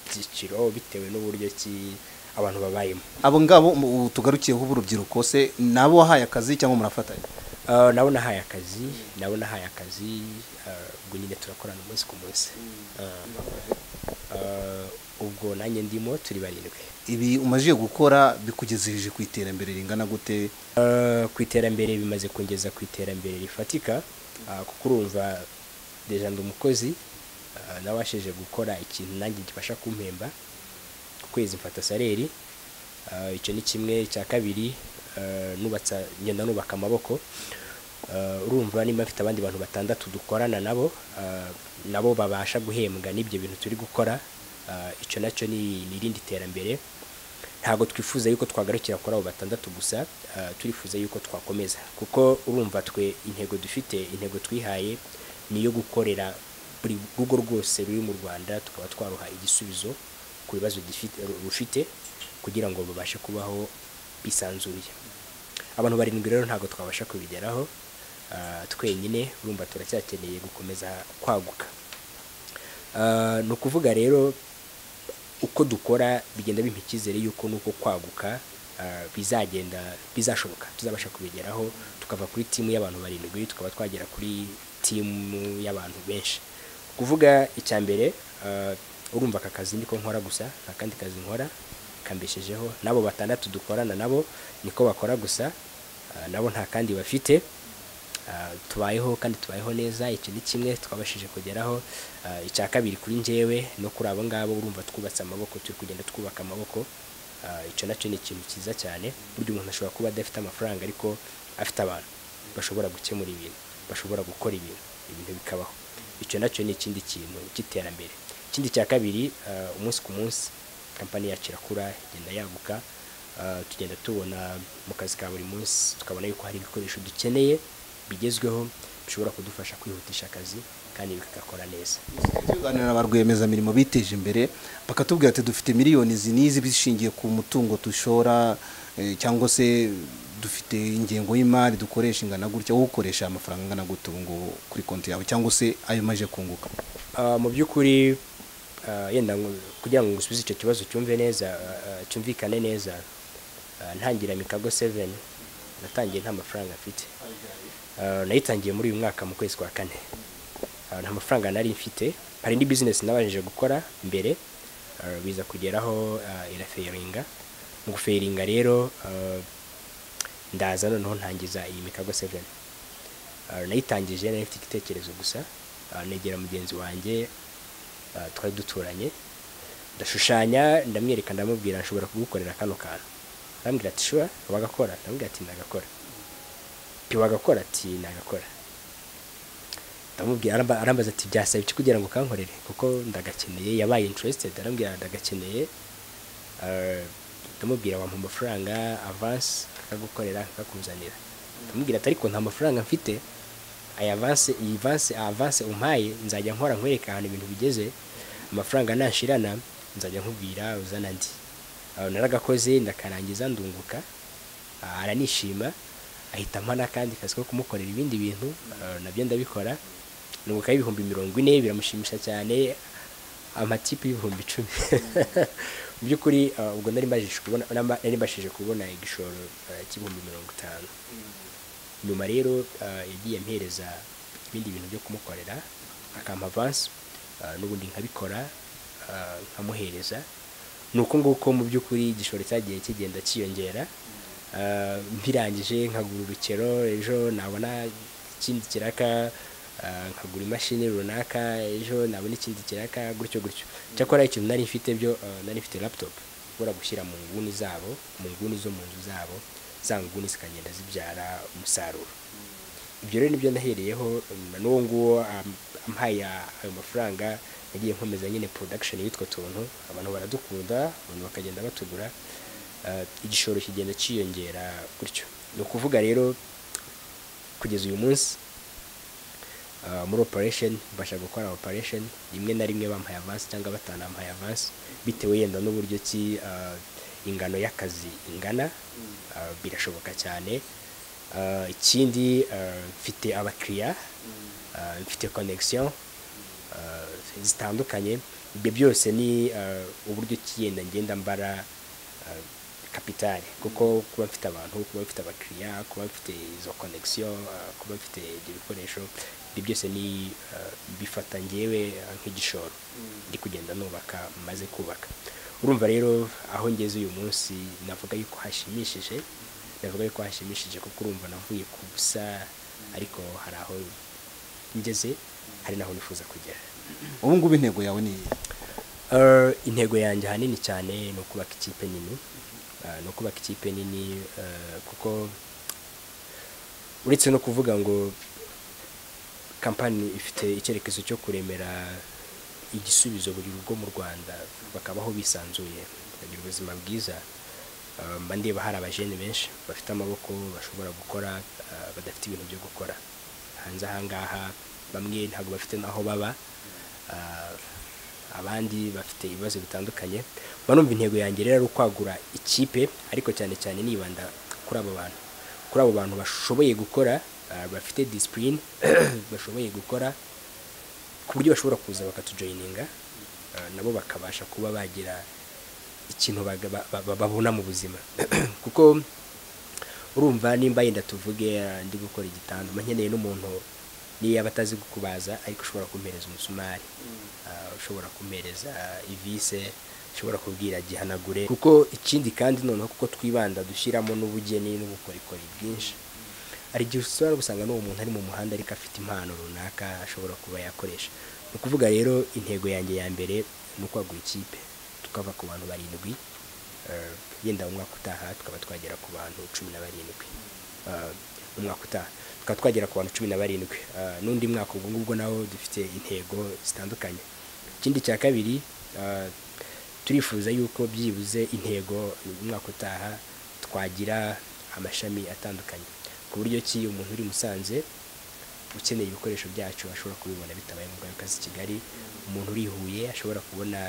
byiciro bitewe n'uburyo ki abantu babayemo abo ngabo mu- tugarukiyeho b'urubyiruko se ni abo wahaye akazi cyangwa murafatanya Ah, nabo nahaye akazi nabo nahaye akazi ah, ubwo nyine turakorana umunsi ku munsi Ah, ah, ubwo nanjye ndimo turi barindwi ibi umajije gukora bikugejeje ku iterambere ringana gute Ah, ku iterambere bimaze kungeza ku iterambere rifatika ah, kuko urumva deja ndi umukozi ah, nabashije gukora ikintu nanjye gifasha kumpemba ku kwezi mfata saleri Ah, icyo ni kimwe cya kabiri ah, nubatsa ngenda nubaka amaboko Ah, urumva nimba mfite abandi bantu batandatu dukorana nabo ah, nabo babasha guhembwa n'ibyo bintu turi gukora Ah, icyo nacyo ni ni irindi terambere ntabwo twifuza yuko twagarukira kuri abo batandatu gusa ah, turifuza yuko twakomeza kuko urumva twe intego dufite intego twihaye ni iyo gukorera buri rugo rwose ruri mu rwanda tukaba twaruha igisubizo ku bibazo gifite- rufite kugira ngo babashe kubaho bisanzuye abantu barindwi rero ntabwo twabasha kubigeraho ah, twenyine urumva turacyakeneye gukomeza kwaguka Ah, ni ukuvuga rero uko dukora bigenda bimpa icyizere yuko nuko kwaguka ah, bizagenda bizashoboka tuzabasha kubigeraho tukava kuri timu y'abantu barindwi tukaba twagera kuri timu y'abantu benshi kuvuga icya mbere ah, urumva aka kazi niko nkora gusa nta kandi kazi nkora kambeshejeho n'abo batandatu dukorana nabo niko bakora gusa ah, nabo nta kandi bafite Ah, tubayeho kandi tubayeho neza icyo ni kimwe twabashije kugeraho Ah, icya kabiri kuri njyewe no kuri abo ngabo urumva twubatse amaboko turi kugenda twubaka amaboko Ah, icyo nacyo ni ikintu cyiza cyane burya umuntu ashobora kuba adafite amafaranga ariko afite abantu bashobora gukemura ibintu bashobora gukora ibintu ibintu bikabaho icyo nacyo ni ikindi kintu cy'iterambere ikindi cya kabiri ah, umunsi ku munsi kampani yacu irakura igenda yaguka Ah, tugenda tubona mu kazi ka buri munsi tukabona yuko hari ibikoresho dukeneye bigezweho bishobora kudufasha kwihutisha akazi kandi bikakora neza tuganira na ba rwiyemezamirimo biteje imbere bakatubwira ati dufite miliyoni izi n'izi bishingiye ku mutungo dushora eh, cyangwa se dufite ingengo y'imari dukoresha ingana gutya wowe ukoresha amafaranga angana gute ubu ngubu kuri konti yawe cyangwa se ayo maje kunguka Ah, mu by'ukuri ah, yenda ngo- kugira ngo ngusubize icyo kibazo cyumve neza ah, ah, cyumvikane neza ah, ntangira mikago 7 natangiye nta mafaranga mfite Ah, nayitangiye muri uyu mwaka mu kwezi kwa kane Ah, nta mafaranga nari mfite hari indi bizinesi nabashije gukora mbere ah, biza kugeraho ah, iraferinga mu guferinga rero ah, ndaza noneho ntangiza iyi mikago 7 Ah, nayitangije nari mfite igitekerezo gusa Ah, negera mugenzi wanjye ah, twari duturanye ndashushanya ndamwereka ndamubwira nshobora kugukorera kano kantu arambwira ati shura wagakora ndamubwira ati ndagakora ati wagakora ati nagakora ndamubwira aramba- arambaza ati byasaba iki kugira ngo kankorere kuko ndagakeneye yabaye interested arambwira ndagakeneye Ah, ndamubwira wampa amafaranga avance akagukorera akakuzanira ndamubwira ati ariko nta mafaranga mfite aya avance iyi avance avance umpaye nzajya nkora nkwereka ahantu ibintu bigeze amafaranga nashirana nzajya nkubwira uzana andi Aho naragakoze ndakarangiza ndunguka ah, aranishima ahita ampa n'akandi kazi ko kumukorera ibindi bintu ah, nabyo ndabikora nungukaho ibihumbi mirongo ine biramushimisha cyane amatipu y'ibihumbi icumi mu by'ukuri ah, ubwo nari mbashije kubona nari mbashije kubona igishoro ah, cy'ibihumbi mirongo itanu nyuma rero ah, yagiye ampereza ibindi bintu byo kumukorera akampa avansi n'ubundi nkabikora ah, nkamuhereza ni uko nguko mu by'ukuri igishoro cyagiye kigenda cyiyongera Ah, mbirangije nkagura urukero ejo nabona ikindi kiraka ah, nkagura imashini runaka ejo nabona ikindi kiraka gutyo gutyo cyakora ikintu nari mfite byo ah, nari mfite laptop ushobora gushyira mu nguni zabo mu nguni zo mu nzu zabo za nguni zikagenda zibyara umusaruro ibyo rero nibyo nahereyeho um, n'uwo nguwo um, ampaye ayo mafaranga nagiye nkomeza nyine production y'utwo tuntu abantu baradukunda abantu bakagenda batugura Ah, igishoro kigenda cyiyongera gutyo ni ukuvuga rero kugeza uyu munsi ah, muri operation mbasha gukora operation rimwe na rimwe bampaye avance cyangwa batanampaye avance bitewe yenda n'uburyo ki ah, ingano y'akazi ingana ah, birashoboka cyane Ah, ikindi ah, mfite abakiriya ah, mfite connection ah, zitandukanye ibyo byose ni ah, uburyo ki yenda ngenda mbara kapitale kuko kuba mfite abantu kuba mfite abakiriya kuba mfite izo connection ah, kuba mfite ibyo bikoresho ibyo byose ni ah, bifata ngewe ah, nk'igishoro ndi kugenda nubaka maze kubaka urumva rero aho ngeze uyu munsi navuga yuko hashimishije navuga yuko hashimishije kuko urumva navuye ku busa ariko hari aho ngeze hari n'aho nifuza kugera ubu ngubu intego yawe ni iyihe Eh, intego yanjye ahanini cyane ni ukubaka ikipe nini Eh, ni ukubaka ikipe nini eh, kuko uretse no kuvuga ngo kampani ifite icyerekezo cyo kuremera igisubizo buri rugo mu rwanda bakabaho bisanzuye bakagira ubuzima bwiza Eh, mba ndeba hari abajene benshi bafite amaboko bashobora gukora eh, badafite ibintu byo gukora hanze ahangaha bamwe ntabwo bafite n'aho baba Ah, abandi bafite ibibazo bitandukanye mba numva intego yanjye rero ari ukwagura ikipe ariko cyane cyane nibanda kuri abo bantu kuri abo bantu bashoboye gukora ah, bafite disipurine bashoboye gukora ku buryo bashobora kuza bakatujoyininga ah, nabo bakabasha kuba bagira ikintu baga- ba- ba- babona mu buzima kuko urumva nimba yenda tuvuge ah, ndi gukora igitanda mba nkeneye n'umuntu niyo yaba atazi kukubaza ariko ushobora kumpereza umusumari ah, ushobora kumpereza ivise ushobora kubwira gihanagure kuko ikindi kandi noneho kuko twibanda dushyiramo n'ubugeni n'ubukorikori bwinshi hari igihe ushobora gusanga n'uwo muntu ari mu muhanda ariko afite impano runaka ashobora kuba yakoresha ni ukuvuga rero intego yanjye ya mbere ni ukwagura ikipe tukava ku bantu barindwi eh, yenda umwaka utaha tukaba twagera ku bantu cumi na barindwi Eh, umwaka utaha tukaba twagera ku bantu cumi na barindwi Eh, n'undi mwaka ubwo ngubwo nawo dufite intego zitandukanye ikindi cya kabiri eh, turifuza yuko byibuze intego umwaka utaha twagira amashami atandukanye ku buryo ki umuntu uri musanze ukeneye ibikoresho byacu ashobora kubibona bitabaye ngombwa yuko aza i kigali umuntu uri i huye ashobora kubona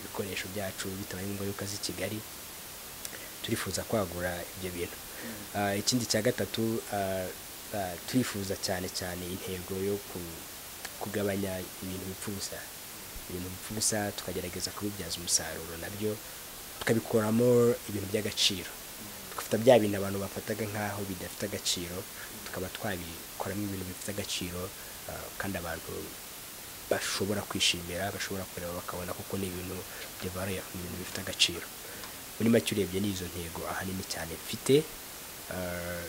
ibikoresho byacu bitabaye ngombwa yuko aza i kigali turifuza kwagura ibyo bintu Ah, ikindi cya gatatu ah, ah, turifuza cyane cyane intego yo ku- kugabanya ibintu bipfa ubusa ibintu bipfa ubusa tukagerageza kubibyaza umusaruro nabyo tukabikuramo ibintu by'agaciro tugafata bya bintu abantu bafataga nk'aho bidafite agaciro tukaba twabikoramo ibintu bifite agaciro ah, kandi abantu bashobora kwishimira bashobora kureba bakabona kuko ni ibintu bya valeur, ni ibintu bifite agaciro muri make urebye n'izo ntego ahanini cyane mfite ah,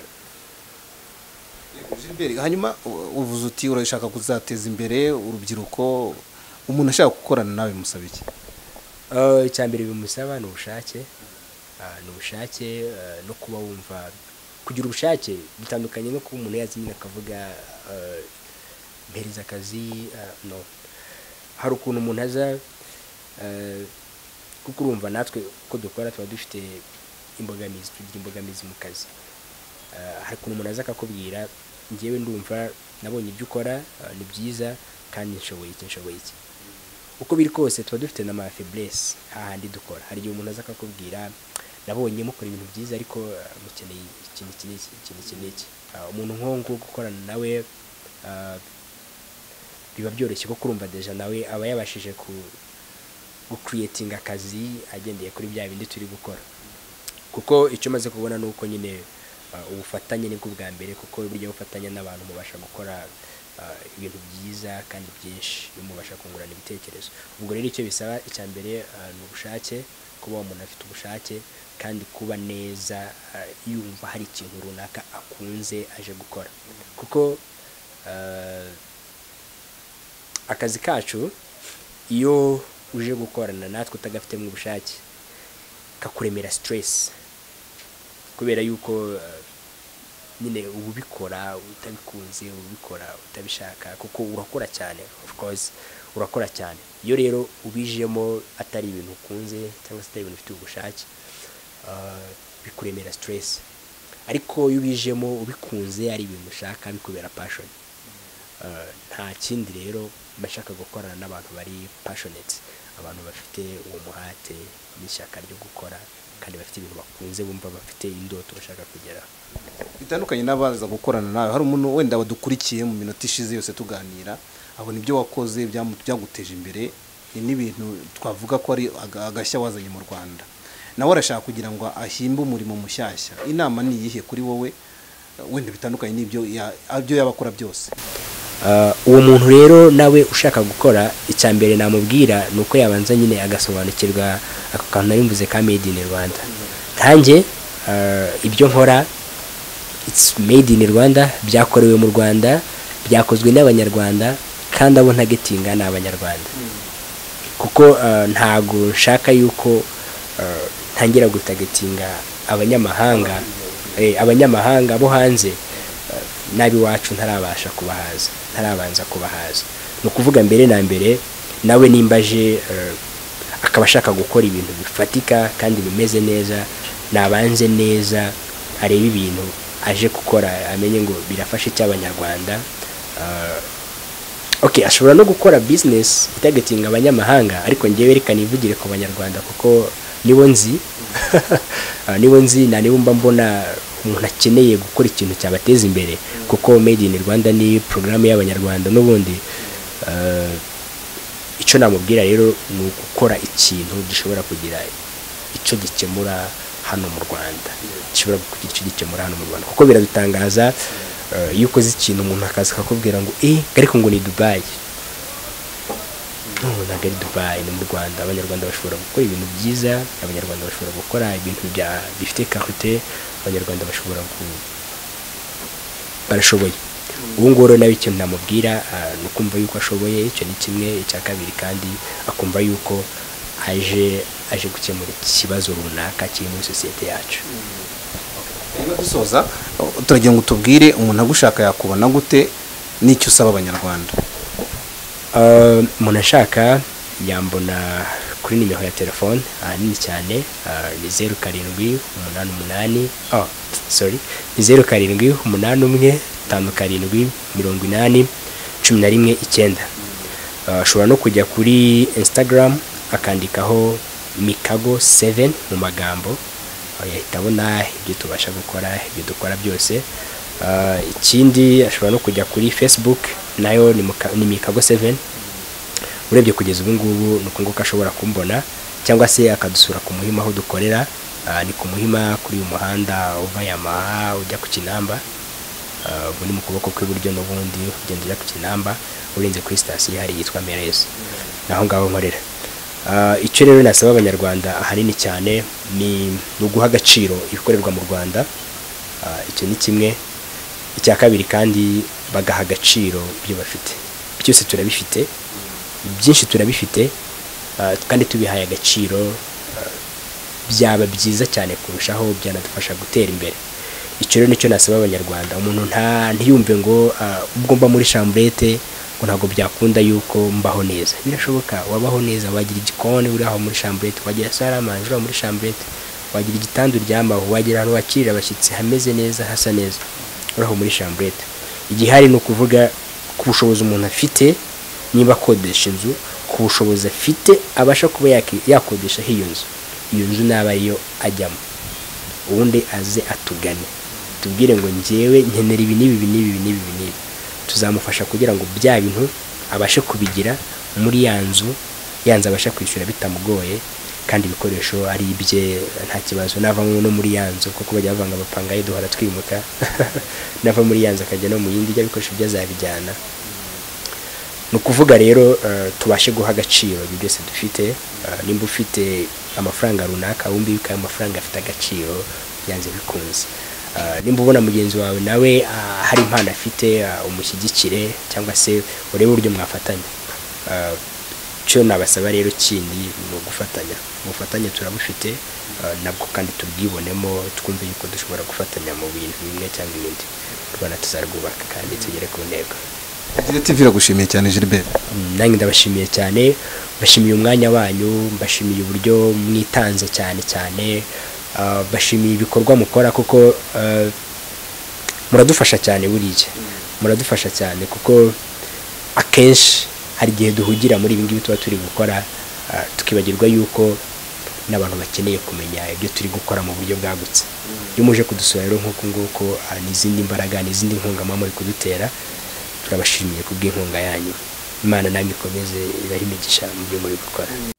Gilbert, hanyuma u- uvuze uti urashaka kuzateza imbere urubyiruko umuntu ashaka gukorana nawe musaba iki Eh, icya mbere bimusaba ni ubushake Ah, ni ubushake eh, no kuba wumva kugira ubushake bitandukanye no kuba umuntu yazimye akavuga eh, mpereza akazi ah, no hari ukuntu umuntu aza eh, kuko urumva natwe uko dukora tuba dufite imbogamizi tugira imbogamizi mu kazi Eh, hari ukuntu umuntu aza akakubwira ngewe ndumva nabonye ibyo ukora ah, ni byiza kandi nshoboye iki nshoboye iki uko biri kose tuba dufite n'amafeblese hahandi dukora hari igihe umuntu aza akakubwira nabonye mukora ibintu byiza ariko eh, mukeneye ikintu iki n'iki ikintu iki n'iki Ah, umuntu nk'uwo nguwo gukorana nawe ah, biba byoroshye kuko urumva deja nawe aba yabashije ku gukiriyetinga akazi agendeye kuri bya bindi turi gukora kuko icyo maze kubona ni uko nyine ah, ubufatanye nibwo bwa mbere kuko burya bufatanya n'abantu mubasha gukora ah, ibintu byiza kandi byinshi iyo mubasha kungurana ibitekerezo ubwo rero icyo bisaba icya mbere ah, ni ubushake kuba umuntu afite ubushake kandi kuba neza ah, yumva hari ikintu runaka akunze aje gukora kuko ah, akazi kacu iyo uje gukorana natwe utagafitemo ubushake kakuremera stress kubera yuko eh, nyine uba ubikora utabikunze uba ubikora utabishaka kuko urakora cyane of course urakora cyane iyo rero ubijemo atari ibintu ukunze cyangwa se atari ibintu ufite ubushake eh, bikuremera stress ariko iyo ubijemo ubikunze ari ibintu ushaka bikubera passion Eh, nta kindi rero mba nshaka gukorana n'abantu bari passionate abantu bafite uwo muhate n'ishyaka ryo gukora kandi bafite ibintu bakunze bumva bafite indoto bashaka kugeraho bitandukanye n'abaza gukorana nawe hari umuntu wenda wadukurikiye mu minota ishize yose tuganira abona ibyo wakoze byamu- byaguteje imbere ni n'ibintu twavuga ko ari aga- agashya wazanye mu rwanda nawe arashaka kugira ngo ahimbe umurimo mushyashya inama ni iyihe kuri wowe wenda bitandukanye n'ibyo ya- ibyo yaba akora byose Ah, uwo muntu rero nawe ushaka gukora icya mbere namubwira ni uko yabanza nyine agasobanukirwa ako kantu nari mvuze ka made in rwanda nkanjye ah, ibyo nkora it's made in rwanda byakorewe mu rwanda byakozwe n'abanyarwanda kandi abo ntagetinga ni abanyarwanda kuko ah, ntago nshaka yuko ah, ntangira gutagatinga abanyamahanga eh, abanyamahanga bo hanze nab'iwacu ntarabasha kubahaza ntarabanza kubahaza ni ukuvuga mbere na mbere nawe nimba aje eh, akaba ashaka gukora ibintu bifatika kandi bimeze neza nabanze neza arebe ibintu aje gukora amenye ngo birafasha icy'abanyarwanda eh, okay ashobora no gukora business itagatinga abanyamahanga ariko ngewe reka nivugire ku banyarwanda kuko nibo nzi Ah, nibo nzi na nibo mba mbona umuntu akeneye gukora ikintu cyabateza imbere kuko made in rwanda ni porogaramu y'abanyarwanda n'ubundi ah, icyo namubwira rero ni ugukora ikintu gishobora kugira icyo gikemura hano mu rwanda gishobora kugira icyo gikemura hano mu rwanda kuko biradutangaza eh, iyo ukoze ikintu umuntu akaza akakubwira ngo eh ariko ngo ni dubayi no ntabwo ari dubayi ni mu rwanda abanyarwanda bashobora gukora ibintu byiza abanyarwanda bashobora gukora ibintu bya- bifite karite abanyarwanda bashobora ku- barashoboye ubu ngubu rero nawe ikintu namubwira ah, ni ukumva yuko ashoboye icyo ni kimwe icya kabiri kandi akumva yuko aje aje gukemura ikibazo runaka kiri muri sosiyete yacu niba dusoza turagira ngo tubwire umuntu agushaka yakubona gute n'icyo usaba abanyarwanda Uh, umuntu ashaka yambona kuri nimero ya telefone ahanini cyane uh, ni zeru karindwi umunani umunani oh, sorry ni zeru karindwi umunani umwe tanu karindwi mirongo inani cumi na rimwe icyenda Uh, ashobora no kujya kuri instagram akandikaho mikago 7 mu magambo Uh, yahita abona ibyo tubasha gukora ibyo dukora byose Uh, ikindi ashobora no kujya kuri facebook nayo ni muka- ni mikago 7 urebye kugeza ubu ngubu ni uko nguko ashobora kumbona cyangwa se akadusura ku muhima aho dukorera Ah, ni ku muhima kuri uyu muhanda uva yamaha ujya ku kinamba Ah, ubu ni mu kuboko kw'iburyo n'ubundi ugenda ujya ku kinamba urenze kuri sitasiyo hari yitwa merezi naho ngaho nkorera Ah, icyo rero nasaba abanyarwanda ahanini cyane ni ni uguha agaciro ibikorerwa mu rwanda Ah, icyo ni kimwe icya kabiri kandi bagaha agaciro ibyo bafite byose turabifite byinshi turabifite ah, kandi tubihaye agaciro ah, byaba byiza cyane kurushaho byanadufasha gutera imbere icyo rero nicyo nasaba abanyarwanda umuntu nta ntiyumve ngo ah, ubwo mba muri chambrete ngo ntabwo byakunda yuko mbaho neza birashoboka wabaho neza wagira igikoni uri aho muri chambrete wagira saramanje uri aho muri chambrete wagira igitanda uryamaho wagira ahantu wakirira abashyitsi hameze neza hasa neza uri aho muri chambrete igihari ni ukuvuga ku bushobozi umuntu afite niba akodesha inzu ku bushobozi afite abasha kuba yaki- yakodeshaho iyo nzu iyo nzu naba ariyo ajyamo ubundi aze atugane tubwire ngo njyewe nkenera ibi n'ibi ibi n'ibi ibi n'ibi ibi n'ibi tuzamufasha kugira ngo bya bintu abashe kubigira muri ya nzu ya nzu abasha kwishyura bitamugoye kandi ibikoresho ari ibye nta kibazo navamo no muri ya nzu kuko bajya bavanga amapanga ye duhora twimuka nava muri ya nzu akajya no mu yindi ibyo bikoresho byo azabijyana ni ukuvuga rero eh, tubashe guha agaciro ibyo byose dufite Eh, nimba ufite amafaranga runaka wumve yuko ayo mafaranga afite agaciro byanze bikunze Eh, nimba ubona mugenzi wawe nawe ah, hari impano afite ah, umushyigikire cyangwa se urebe uburyo mwafatanya Eh, icyo nabasaba rero kindi ni ugufatanya ubufatanye turabufite eh, nabwo kandi tubwibonemo twumve yuko dushobora gufatanya mu bintu bimwe cyangwa ibindi u rwanda tuzarwubaka kandi tugere ku ntego Diretive iragushimiye cyane Gilbert Mm, nanjye ndabashimiye cyane mbashimiye umwanya wanyu mbashimiye uburyo mwitanze cyane cyane ah, mbashimiye ibikorwa mukora kuko ah, muradufasha cyane buriya muradufasha cyane kuko akenshi hari igihe duhugira muri ibi ngibi tuba turi gukora ah, tukibagirwa yuko n'abantu bakeneye kumenya ibyo turi gukora mu buryo bwagutse iyo muje kudusura rero nk'uku nguku ah, n'izindi mbaraga n'izindi nkunga muba muri kudutera turabashimiye kubw'inkunga yanyu imana namwe ikomeze ibahe imigisha mu byo muri gukora